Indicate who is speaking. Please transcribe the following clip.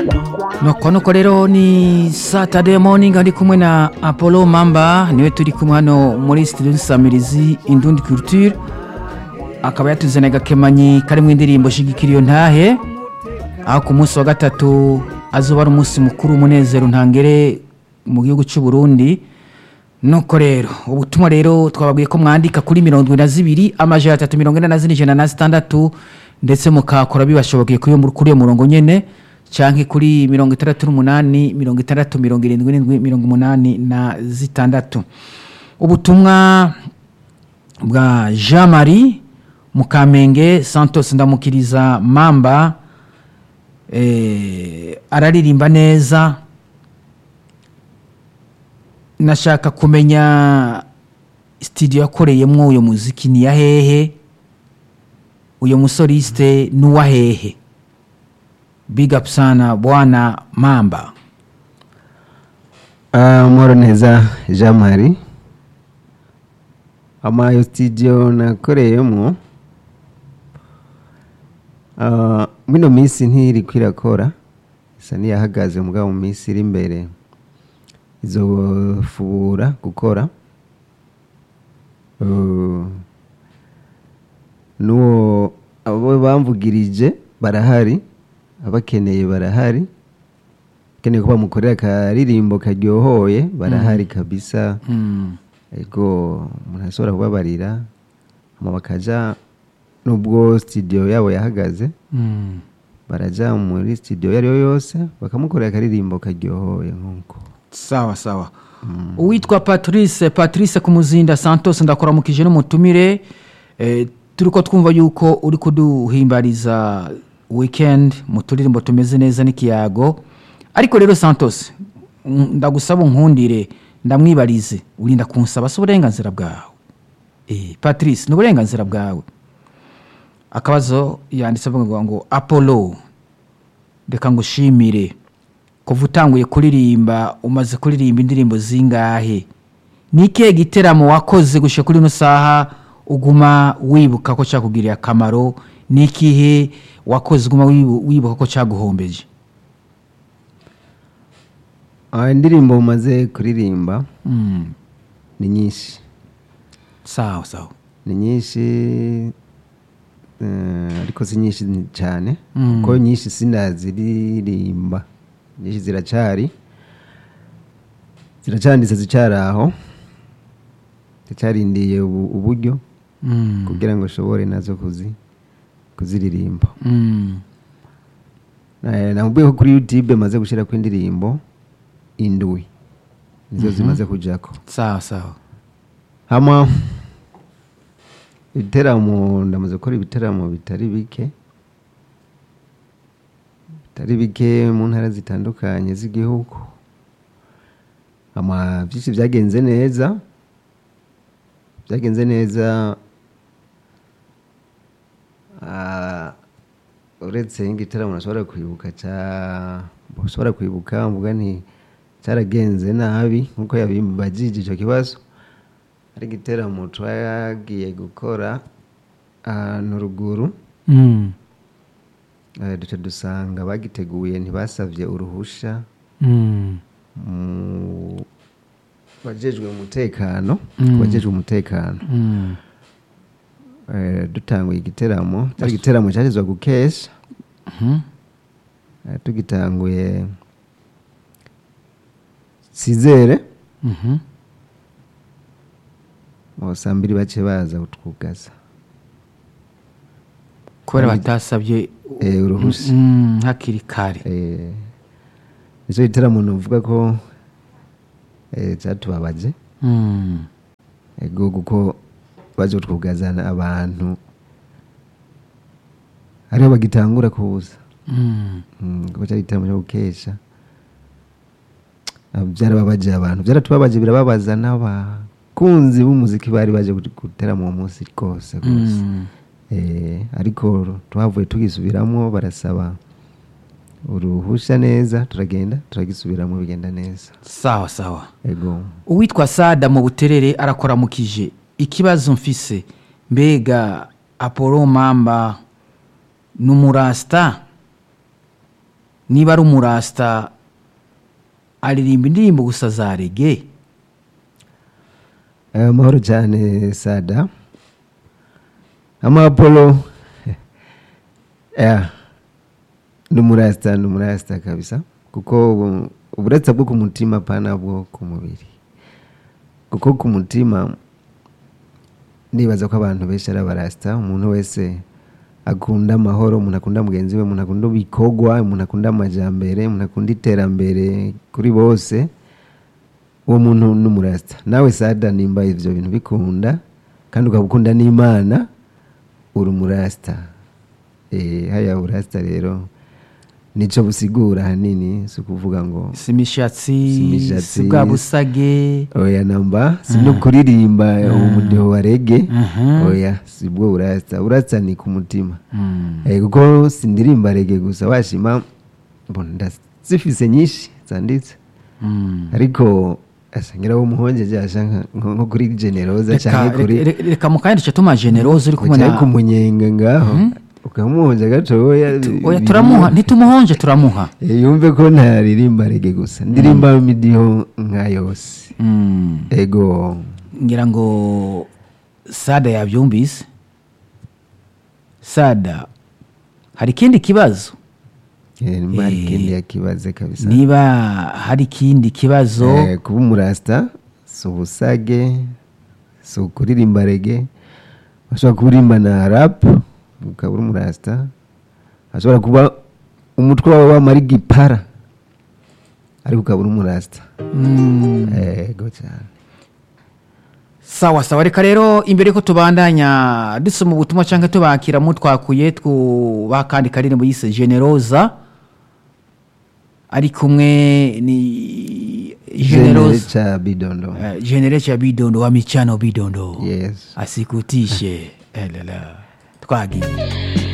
Speaker 1: nuko nuko rero ni saturday morning ari kumwe na apollo mamba niwe turi kumwe hano muri studio nsamirizi indundi culture akaba yatuzaniye agakemanyi karimo indirimbo shigikira iyo ntahe aho ku munsi wa gatatu azuba ari umunsi mukuru w'umunezero ntangere mu gihugu cy'u Burundi nuko rero ubutumwa rero twababwiye ko mwandika kuri mirongo irindwi na zibiri amajana atatu mirongo ine na zine ijana na zitandatu ndetse mukakora bibashobokeye kuri uyo- kuri iyo murongo nyene canke kuri mirongo itandatu n'umunani mirongo itandatu mirongo irindwi n'indwi mirongo umunani na zitandatu ubutumwa bwa jean marie mukamenge santos ndamukiriza mamba eh, araririmba neza nashaka kumenya studio yakoreyemwo uyo muziki ni ya hehe uyo musoliste ni uwa hehe big up sana bwana mamba
Speaker 2: Ah, Moro neza Jean Marie amayo studio nakoreyemo ah, mino minsi ntiri kwirakora isa niyahagaze mugabo mu minsi iri imbere izofubura gukora Uh, n'uwo abo bamvugirije barahari abakeneye barahari keneye ko bamukorera akaririmbo karyohoye barahari kabisa
Speaker 1: mm.
Speaker 2: ego umuntu ashobora kubabarira hama bakaja nubwo studio yabo yahagaze
Speaker 1: Mm.
Speaker 2: baraja muri studio iyo ariyo yose bakamukorera akaririmbo karyohoye nk'uko
Speaker 1: sawa sawa uwitwa patrice patrice kumuzinda santos ndakuramukije n'umutumire eh, turiko twumva yuko uri kuduhimbariza weekend mu turirimbo tumeze neza n'ikiyago ariko rero santos mm, ndagusaba unkundire ndamwibarize urinda kunsaba si uburenganzira bwawe eh, patrice ni uburenganzira bwawe akabazo yanditse avuga ngo apollo reka ngushimire kuva utanguye kuririmba umaze kuririmba indirimbo zingahe ni ikihe giteramo wakoze gushyira kuri ino saha uguma wibuka ko cyakugiriye akamaro ni ikihe wakoze uguma wibu- wibuka ko cyaguhombeje
Speaker 2: Ah, indirimbo umaze kuririmba
Speaker 1: Mm,
Speaker 2: ni nyinshi
Speaker 1: sawa sawa
Speaker 2: ni nyinshi eh, ariko si nyinshi ni- cyane
Speaker 1: Mm.
Speaker 2: kuko nyinshi sinaziririmba nyinshi ziracari ziracanditse zicyari aho zicyarindiye ubu- uburyo
Speaker 1: Mm,
Speaker 2: kugira ngo ushobore nazo kuzi kuziririmba
Speaker 1: mm,
Speaker 2: Eh, namubwiye ko kuri youtube maze gushyirako indirimbo indwi nizo zimaze kujako
Speaker 1: sawa sawa
Speaker 2: hama ibiteramo ndamaze gukora ibiteramo bitari bike bitari bike mu ntara zitandukanye z'igihugu hama byinshi byagenze neza byagenze neza ah, uretse nk'igitaramo nashobora kwibuka cya ushobora kwibuka mvuga nti cyaragenze nabi nk'uko yabimbagije icyo kibazo ari igiteramo twagiye gukora ahantu ruguru
Speaker 1: Mm,
Speaker 2: eh, duca dusanga bagiteguye ntibasabye uruhusha
Speaker 1: mm,
Speaker 2: mu bajejwe umutekano
Speaker 1: Mm.
Speaker 2: bajejwe umutekano
Speaker 1: mm.
Speaker 2: Eh, dutanguye igiteramo cyari igiteramo cyagezwa gukesha
Speaker 1: Mhm.
Speaker 2: Eh, tugitanguye sizere
Speaker 1: Mhm.
Speaker 2: mu saa mbiri bace baza kutwugaza
Speaker 1: kubera
Speaker 2: Kandi-
Speaker 1: batasabye
Speaker 2: Eh, uruhushya
Speaker 1: Mm, hakiri kare
Speaker 2: Eh, nicyo giteramo nuvuga ko eh, cyatubabaje
Speaker 1: Mm,
Speaker 2: ego kuko baje kutwugazana abantu ariho bagitangura kuza
Speaker 1: mm.
Speaker 2: Mm, kuko cyari igiteramo cyo gukesha Ah, byarababaje abantu byaratubabaje birababaza n'abakunzi b'umuziki bari baje guteramo uwo munsi rwose rwose
Speaker 1: Mm.
Speaker 2: Eh, ariko twavuye tugisubiramo barasaba uruhushya neza turagenda turagisubiramo bigenda neza
Speaker 1: sawa sawa
Speaker 2: ego
Speaker 1: uwitwa sada mu buterere arakoramukije ikibazo mfise mbega apollo mamba ni umurasita niba ari umurasta aririmba indirimbo gusa za rege
Speaker 2: Eh, amahoro cyane sada amapolo yeah. ni umurasita ni umurasita kabisa kuko ubu- uburetse bwo ku mutima pana bwo ku mubiri kuko ku mutima nibaza ko abantu benshi ari abarasita umuntu wese akunda amahoro umuntu akunda mugenzi we umuntu akunda ibikorwa umuntu akunda amajyambere umuntu akunda iterambere kuri bose uwo muntu ni umurasita nawe sada nimba ibyo bintu bikunda kandi ukaba ukunda n'imana uri umurasita Eh, haya urasita rero nicyo busigura ahanini si ukuvuga ngo
Speaker 1: si imishatsi
Speaker 2: Si imishatsi.
Speaker 1: si bwa busage
Speaker 2: oya namba si no kuririmba umudiho wa rege
Speaker 1: Mhm.
Speaker 2: oya si bwo urasita urasita ni ku mutima
Speaker 1: Mm.
Speaker 2: Eh, kuko sindirimba rege gusa washima mbona ndazifise nyinshi zanditse
Speaker 1: Mm.
Speaker 2: ariko asangira wo muhongeje asha nka- nko nko kuri generoza
Speaker 1: Reka-
Speaker 2: cyangwa kuri
Speaker 1: reka- reka mukandisha tuma generose uri kumwe
Speaker 2: cyangwa
Speaker 1: na
Speaker 2: ku munyenga ngaho ukamuhonja gatoya
Speaker 1: oya turamuha ntitumuhonje turamuha
Speaker 2: Eh, yumve ko ntaririmba rege gusa ndirimba imidiho nka yose
Speaker 1: Mm.
Speaker 2: ego
Speaker 1: ngira ngo sada yabyumvise sada hari ikindi kibazo
Speaker 2: Eh, nimba hari
Speaker 1: Eh,
Speaker 2: ikindi yakibaze kabisa
Speaker 1: niba hari ikindi kibazo
Speaker 2: Eh, kuba umurasita si ubusage si ukuririmba rege ashobora kuririmba na rapu ukaba uri umurasita ashobora kuba umutwe wawe wamara igipara ariko ukaba uri umurasita
Speaker 1: Mm.
Speaker 2: ego cyane
Speaker 1: sawa sawa reka rero imbere yuko tubandanya dusoma ubutumwa cyangwa tubakira mutwakuye twubaha kandi karirimbo yise generoza ari kumwe ni
Speaker 2: genere
Speaker 1: generoza
Speaker 2: cha bidondo
Speaker 1: Eh, genere cha bidondo wa michano bidondo
Speaker 2: yes
Speaker 1: asikutishe elala twagiye